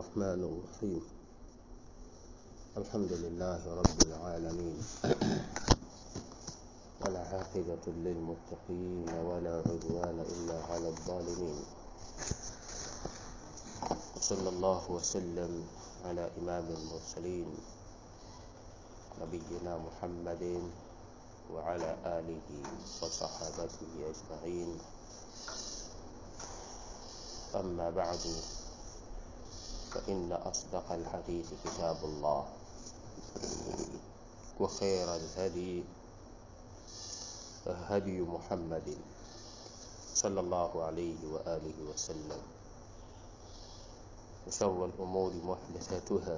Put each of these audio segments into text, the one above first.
الرحمن الرحيم الحمد لله رب العالمين والعاقبة للمتقين ولا عدوان إلا على الظالمين صلى الله وسلم على إمام المرسلين نبينا محمد وعلى آله وصحابته أجمعين أما بعد فإن أصدق الحديث كتاب الله وخير الهدي هدي محمد صلى الله عليه وآله وسلم وشر الأمور محدثاتها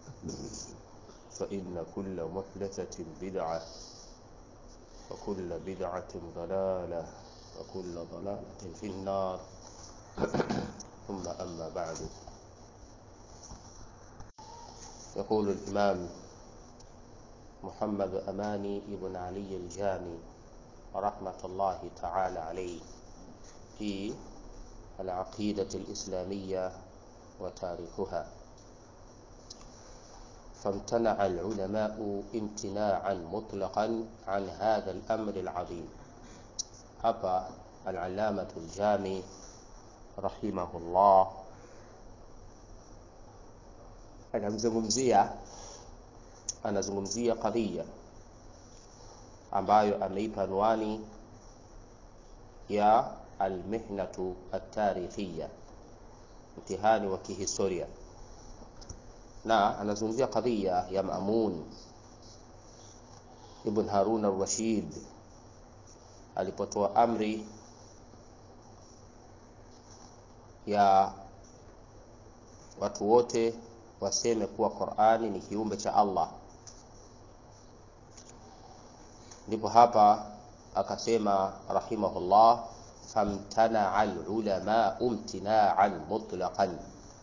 فإن كل محدثة بدعة وكل بدعة ضلالة وكل ضلالة في النار ثم أما بعد يقول الإمام محمد أماني ابن علي الجامي رحمة الله تعالى عليه في العقيدة الإسلامية وتاريخها فامتنع العلماء امتناعا مطلقا عن هذا الأمر العظيم hapa العلامة الجامي رحمه الله anamzungumzia anazungumzia kadhia ambayo ameipa anwani ya almihnatu atarikhia mtihani wa kihistoria na anazungumzia kadhia ya Mamun ibn Harun al-Rashid alipotoa amri ya watu wote waseme kuwa Qur'ani ni kiumbe cha Allah. Ndipo hapa akasema rahimahullah, famtanaa alulama umtinaan mutlaqan,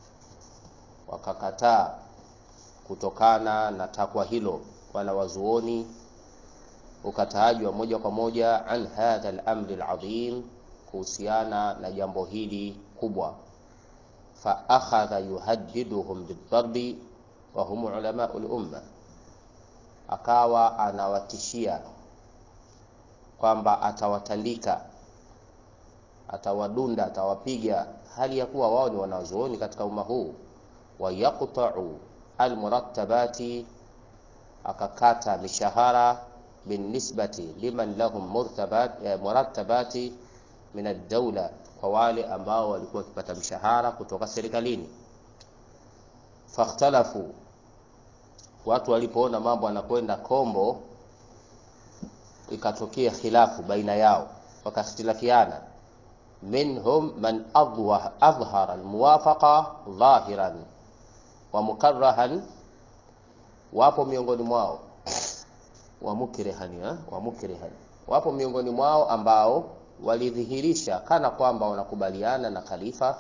wakakataa kutokana na takwa hilo wanawazuoni ukataaji wa moja kwa moja an hadha al-amri al-azim, kuhusiana na jambo hili kubwa faakhadha yuhaddiduhum bidharbi wa hum ulamau lumma, akawa anawatishia kwamba atawatandika, atawadunda, atawapiga, hali ya kuwa wao ni wanazuoni katika umma huu. Wa yaqta'u almurattabati, akakata mishahara binisbati liman lahum murattabati min ad-dawla kwa wale ambao walikuwa wakipata mshahara kutoka serikalini. Fakhtalafu, watu walipoona mambo anakwenda kombo, ikatokea khilafu baina yao, wakakhtilafiana. Minhum man adhhara almuwafaqa dhahiran wa mukarrahan, wapo miongoni mwao wa mukrihan, wa mukrihan, wapo miongoni mwao ambao walidhihirisha kana kwamba wanakubaliana na khalifa,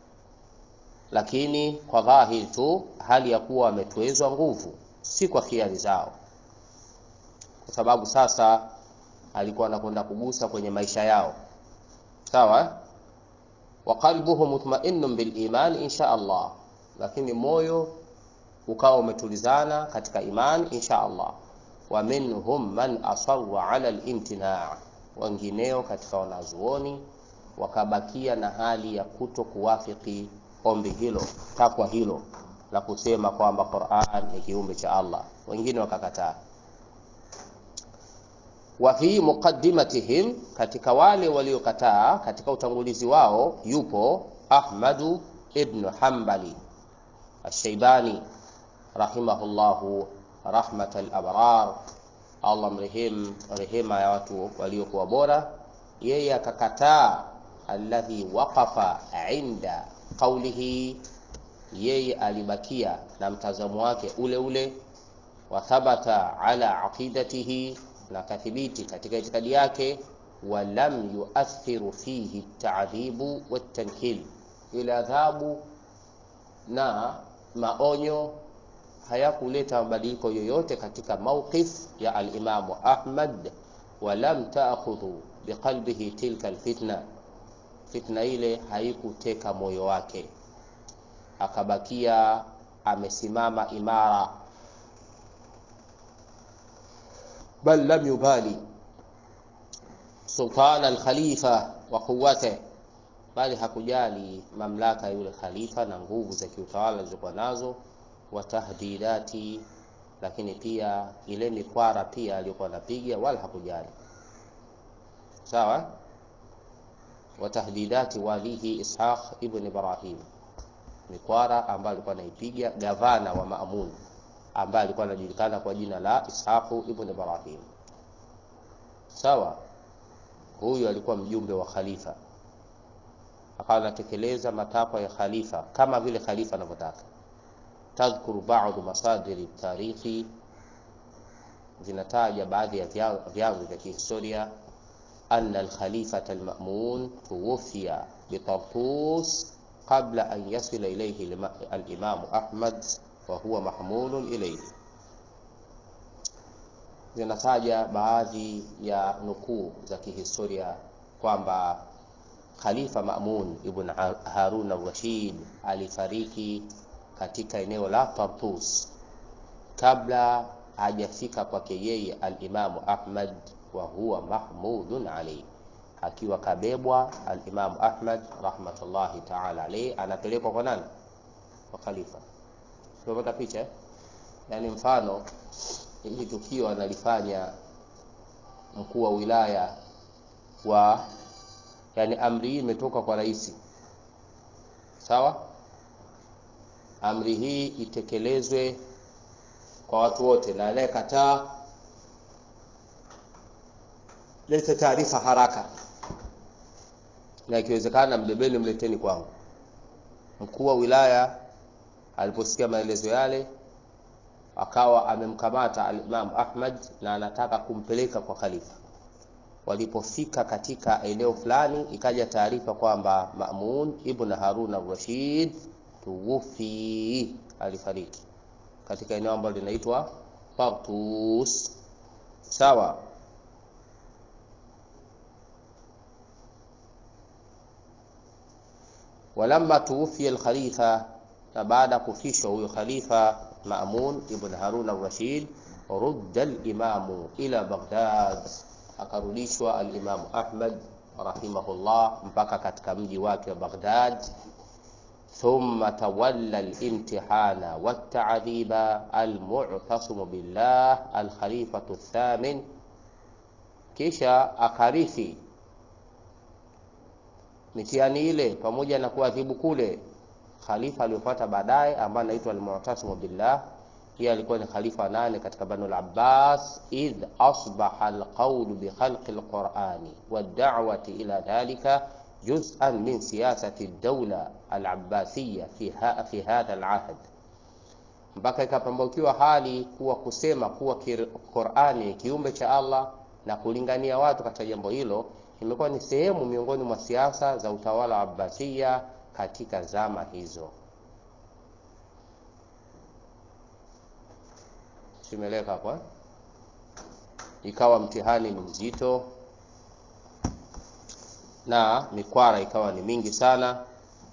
lakini kwa dhahiri tu, hali ya kuwa wametwezwa nguvu, si kwa khiari zao, kwa sababu sasa alikuwa anakwenda kugusa kwenye maisha yao, sawa. wa qalbuhu mutma'innun bil iman insha Allah, lakini moyo ukawa umetulizana katika imani insha Allah. wa minhum man asarra ala al-imtina' wengineo katika wanazuoni wakabakia na hali ya kuto kuwafiki ombi hilo, takwa hilo la kusema kwamba Qur'an ni kiumbe cha Allah, wengine wakakataa. Wa fi muqaddimatihim, katika wale waliokataa, katika utangulizi wao yupo Ahmadu ibn Hanbali Ash-Shaybani rahimahullahu rahmatal abrar Allah mrehemu rehema ya watu waliokuwa bora. Yeye akakataa alladhi waqafa inda qawlihi, yeye alibakia na mtazamo wake ule ule. Wa thabata ala aqidatihi, na kathibiti katika itikadi yake. Wa lam yuathiru fihi ta'dhibu watankil, ile adhabu na maonyo hayakuleta mabadiliko yoyote katika mawqif ya alimamu Ahmad, walam taakhudhu biqalbihi tilka alfitna, fitna ile haikuteka moyo wake. akabakia amesimama imara bal lam yubali sultan alkhalifa wa quwwatihi bali hakujali mamlaka ya yule khalifa na nguvu za kiutawala alizokuwa nazo wa tahdidati lakini pia ile mikwara pia aliyokuwa anapiga wala hakujali sawa wa tahdidati walihi ishaq ibn ibrahim mikwara ambayo alikuwa anaipiga gavana wa maamun ambaye alikuwa anajulikana kwa jina la ishaq ibn ibrahim sawa huyu alikuwa mjumbe wa khalifa akawa anatekeleza matakwa ya khalifa kama vile khalifa anavyotaka tadhkuru ba'd masadiri tarikhi zinataja baadhi ya vyanzo vya kihistoria anna alkhalifata almamun tuwfiya bitartus qabla an yasila ilayhi alimamu ahmad wa huwa mahmulun ilayhi zinataja baadhi ya nukuu za kihistoria kwamba Khalifa Mamun ibn Harun al-Rashid alifariki katika eneo la Tartus kabla hajafika kwake yeye al-Imamu Ahmad wa huwa mahmudun alayhi, akiwa kabebwa al-Imamu Ahmad rahmatullahi ta'ala alayhi, anapelekwa kwa nani? Kwa khalifa. Tunapata picha, yaani mfano hili tukio analifanya mkuu wa wilaya wa yani amri hii imetoka kwa rais sawa amri hii itekelezwe kwa watu wote na anayekataa lete taarifa haraka na ikiwezekana mbebeni mleteni kwangu mkuu wa wilaya aliposikia maelezo yale akawa amemkamata al-Imam Ahmad na anataka kumpeleka kwa khalifa walipofika katika eneo fulani ikaja taarifa kwamba Mamun ibn Harun al-Rashid tuwufi alifariki katika eneo ambalo linaitwa Tartus sawa walamma tuwufi al-khalifa na baada kufishwa huyo khalifa Mamun ibn Harun al-Rashid rudda al-imamu ila Baghdad akarudishwa al-Imam Ahmad rahimahullah mpaka katika mji wake wa Baghdad thumma tawalla al-imtihana wat-ta'dhiba al-mu'tasim billah al-khalifatu ath-thamin kisha akarithi mitihani ile pamoja na kuadhibu kule khalifa aliyofuata baadaye ambaye anaitwa al-mu'tasim billah pia alikuwa ni khalifa nane katika Banu al-Abbas idh asbaha al-qawl bi khalqi al-Qur'ani wad-da'wati ila dhalika juz'an min siyasati ad-dawla al-Abbasiyya fi fi hadha al-ahd mpaka ikapambukiwa hali kuwa kusema kuwa Qur'ani kiumbe cha Allah na kulingania watu katika jambo hilo imekuwa ni sehemu miongoni mwa siasa za utawala wa Abbasiyya katika zama hizo. Simeleka hapa, ikawa mtihani ni mzito na mikwara ikawa ni mingi sana,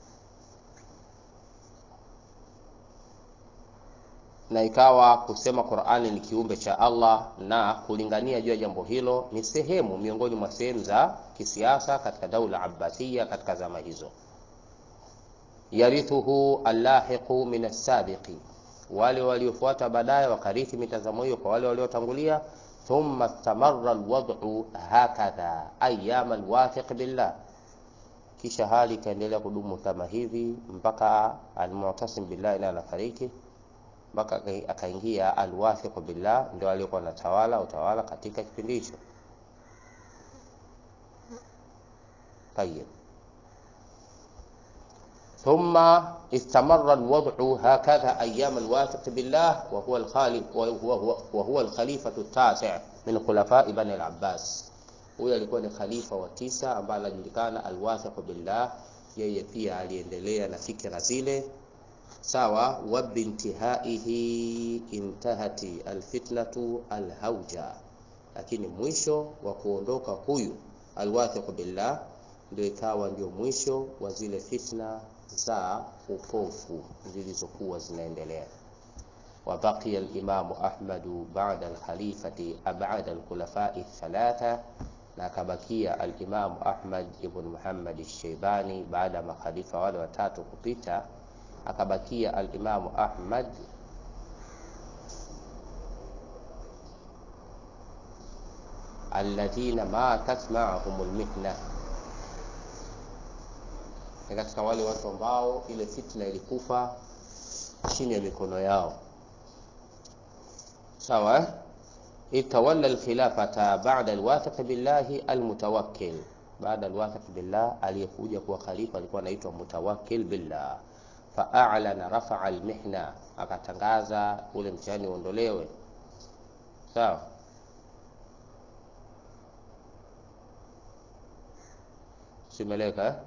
na ikawa kusema Qur'ani ni kiumbe cha Allah na kulingania juu ya jambo hilo ni sehemu miongoni mwa sehemu za kisiasa katika daula Abbasiyya katika zama hizo. yarithuhu allahiqu min as-sabiqi, wale waliofuata baadaye wakarithi mitazamo hiyo kwa wale waliotangulia. Thumma istamarra alwad'u hakadha ayyama alwathiq billah, kisha hali ikaendelea kudumu kama hivi mpaka almu'tasim billah ila anafariki, mpaka akaingia alwathiq billah, ndio aliyekuwa anatawala utawala katika kipindi hicho. Tayyib. ثم استمر الوضع هكذا أيام الواثق بالله وهو الخالق وهو, وهو الخليفة التاسع من خلفاء بني العباس huyo alikuwa ni khalifa wa tisa ambaye anajulikana alwathiq billah yeye pia aliendelea na fikra zile sawa wa bintihaihi intahati alfitnatu alhauja lakini mwisho wa kuondoka huyu alwathiq billah ndio ikawa ndio mwisho wa zile fitna za upofu zilizokuwa zinaendelea. وبقي الإمام أحمد بعد الخليفة بعد الخلفاء الثلاثة نكبكي الإمام أحمد بن محمد الشيباني بعد ما خليفة wale watatu kupita akabakia al-Imam Ahmad alladhina matat ma'ahum al-mihna ni katika wale watu ambao ile fitna ilikufa chini ya mikono yao sawa itawalla alkhilafata ba'da alwathiq billahi almutawakkil baada alwathiq billah aliyekuja kuwa khalifa alikuwa anaitwa mutawakkil billah fa'alana rafa'a almihna akatangaza ule mtihani uondolewe sawa simeleka eh?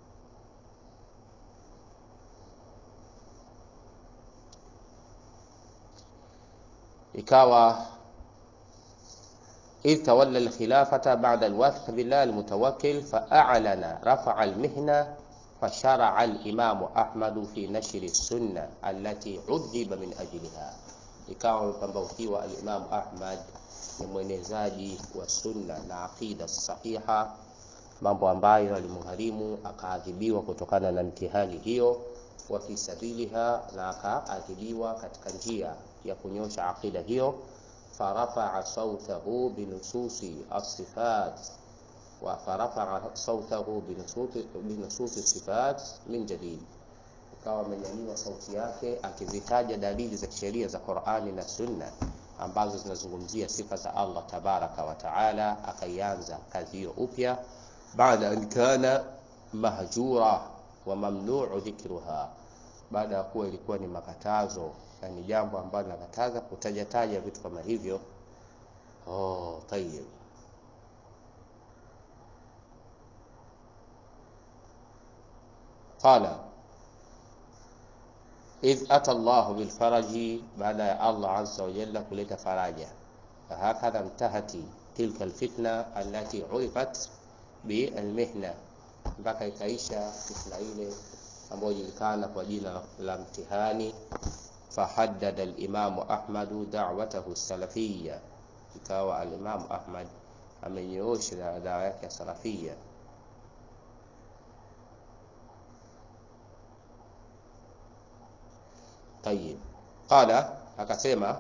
ikawa إذ تولى الخلافة بعد الواثق بالله المتوكل فأعلن رفع المهنة فشرع الإمام أحمد في نشر السنة التي عذب من أجلها ikawa amepambaukiwa alimamu Ahmad ni mwenezaji wa sunna na aqida sahiha, mambo ambayo alimgharimu akaadhibiwa kutokana na mtihani hiyo, wa fi sabiliha, na akaadhibiwa katika njia ya kunyosha aqida hiyo. فرفع صوته بنصوص الصفات فرفع صوته بنصوص بنصوص الصفات من جديد ikawa amenyanyua sauti yake akizitaja dalili za kisheria za Qur'ani na Sunna ambazo zinazungumzia sifa za Allah tabaraka wa taala, akaianza kazi hiyo upya baada an kana mahjura wa mamnuu dhikruha, baada ya kuwa ilikuwa ni makatazo na ni jambo ambalo linakataza kutajataja vitu kama hivyo. Oh, tayib. Qala idh ata Allahu bilfaraji, baada ya Allah azza wa jalla kuleta faraja. Fahakadha mtahati tilka alfitna allati urifat bilmihna, mpaka ikaisha fitna ile ambayo julikana kwa jina la mtihani fahaddada al-Imamu Ahmadu da'watahu salafiyya, ikawa al-Imamu Ahmad amenyoosha dawa yake ya salafiyya. Tayib, qala, akasema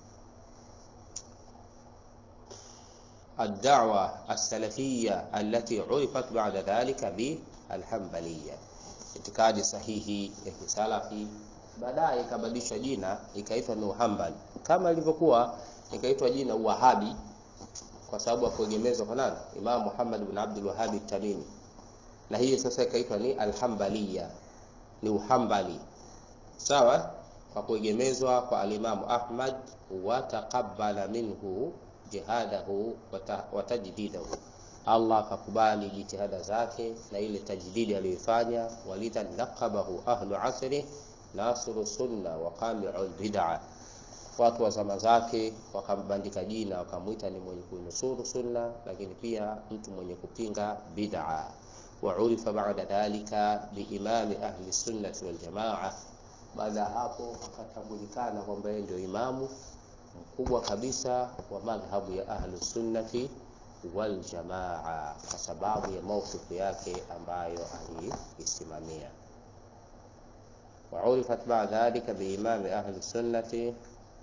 ad-da'wa as-salafiyya allati urifat ba'da dhalika bi al-hanbaliyya, itikadi sahihi ya kisalafi baadaye ikabadilishwa jina ikaitwa ni Uhambali, kama ilivyokuwa ikaitwa jina Uwahabi kwa sababu ya kuegemezwa kwa nani? Imam Muhammad bin Abdul Wahhab Tamimi, na hiyo sasa ikaitwa ni Alhambaliya, ni Uhambali, sawa, kwa kuegemezwa kwa alimamu Ahmad. Wataqabbala minhu jihadahu wa tajdidahu, Allah akakubali jitihada zake na ile tajdidi aliyoifanya. Walidha laqabahu ahlu asri nasiru sunna wa qami'ul bid'a, watu wa zama zake wakambandika jina wakamwita ni mwenye kuinusuru sunna, lakini pia mtu mwenye kupinga bid'a. Wa urifa ba'da dhalika biimami ahli sunnati wal jamaa, baada ya hapo akatambulikana kwamba yeye ndio imamu mkubwa kabisa wa madhhabu ya ahli sunnati wal jamaa, kwa sababu ya maukifu yake ambayo aliisimamia waurifat ba'da dhalika biimami ahli sunnati,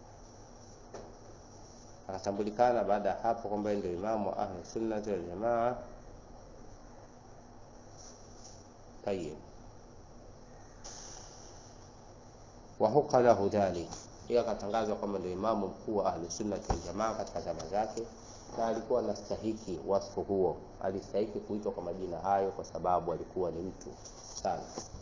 akatambulikana baada ya hapo kwamba ndio imamu wa ahli sunnati wal jamaa. Tayib, wahuqa lahu dhalik, hiyo akatangazwa kwamba ndio imamu mkuu wa ahli sunnati wal jamaa katika zama zake, na alikuwa anastahiki wasfu huo, alistahiki kuitwa kwa majina hayo kwa sababu alikuwa ni mtu sana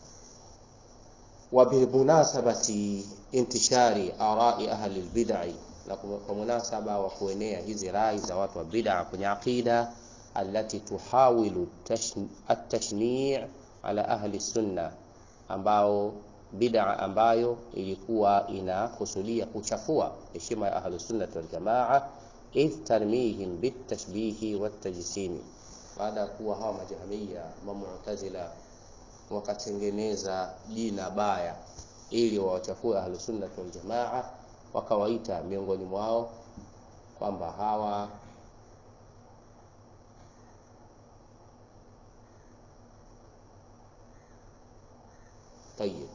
wa bimunasabati intishari arai ahli albid'i, na kwa munasaba wa kuenea hizi rai za watu wa bid'a kwenye aqida, allati tuhawilu at-tashni' ala ahli sunna, ambao bid'a ambayo ilikuwa inakusudia kuchafua heshima ya ahli sunna wal jamaa, idh tarmihim bitashbihi watajsimi, baada ya kuwa hawa majahmiya mamu'tazila wakatengeneza jina baya ili wawachafue ahlusunna wal jamaa, wakawaita miongoni mwao kwamba hawa tayib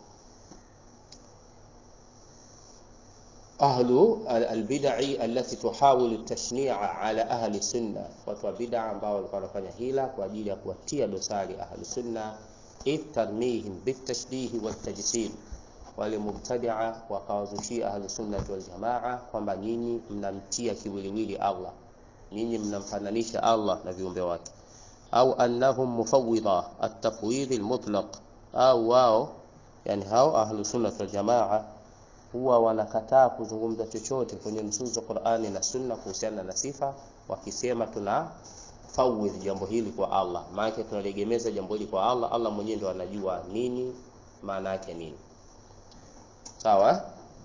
ahlu albidai allati tuhawilu tashnia ala ahli sunna, watu wa bid'a ambao walikuwa wanafanya hila kwa ajili ya kuwatia dosari ahli sunna, idh tarmihim bitashbihi watajsim, wale mubtadia wakawazushia ahli sunnati wal jamaa kwamba nyinyi mnamtia kiwiliwili Allah, nyinyi mnamfananisha Allah na viumbe wake, au annahum mufawwidha at-tafwidh al-mutlaq, au wao yani hao ahli sunnati wal jamaa huwa wanakataa kuzungumza chochote kwenye nusus za Qur'ani na Sunna kuhusiana na sifa, wakisema tuna fawidh jambo hili kwa Allah, maana tunalegemeza jambo hili kwa Allah. Allah mwenyewe ndo anajua nini maana yake nini. Sawa.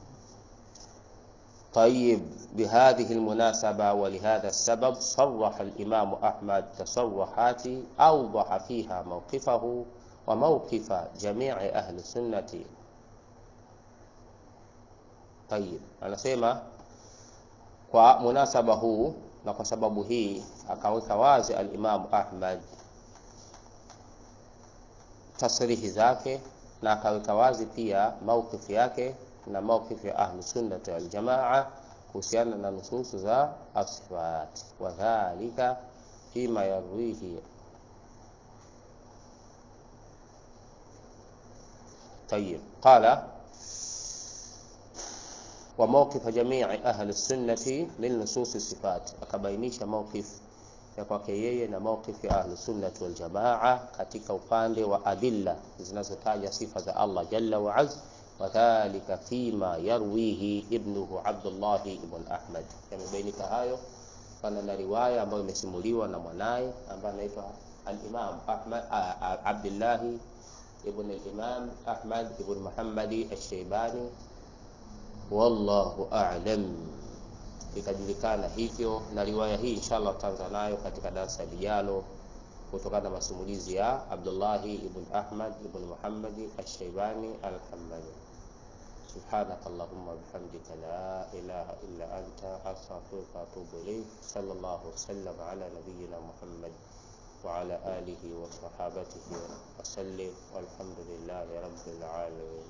طيب بهذه المناسبة ولهذا السبب صرح الإمام أحمد تصرحات أوضح فيها موقفه وموقف جميع أهل السنة Tayib, anasema kwa munasaba huu na kwa sababu hii akaweka wazi al-Imam Ahmad tasrihi zake na akaweka wazi pia maukifu yake na maukifu ya ahlu sunnati wal jamaa kuhusiana na nususu za asifat, wa dhalika fima yarwihi Tayib, qala wa mawqif jamii ahli sunnati min nusus sifat, akabainisha mawqif ya kwake yeye na mawqif ya ahli sunnati wal jamaa katika upande wa adilla zinazotaja sifa za Allah jalla wa azza, wa dhalika fima yarwihi ibnuhu Abdullah ibn Ahmad. Yamebainika hayo kana na riwaya ambayo imesimuliwa na mwanaye ambaye anaitwa al-Imam Ahmad Abdullah ibn al-Imam Ahmad ibn Muhammad al-Shaybani wallahu a'lam. Ikajulikana hivyo, na riwaya hii inshallah tutaanza nayo katika darasa lijalo kutokana na masimulizi ya Abdullah ibn Ahmad ibn Muhammad al-Shaybani al-Hanbali. سبحانك اللهم وبحمدك لا إله إلا أنت أستغفرك وأتوب إليك صلى الله وسلم على نبينا محمد وعلى آله وصحابته وسلم والحمد لله رب العالمين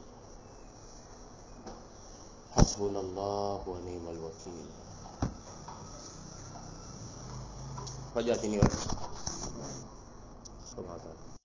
حسبنا الله ونعم الوكيل فجأة سبحانه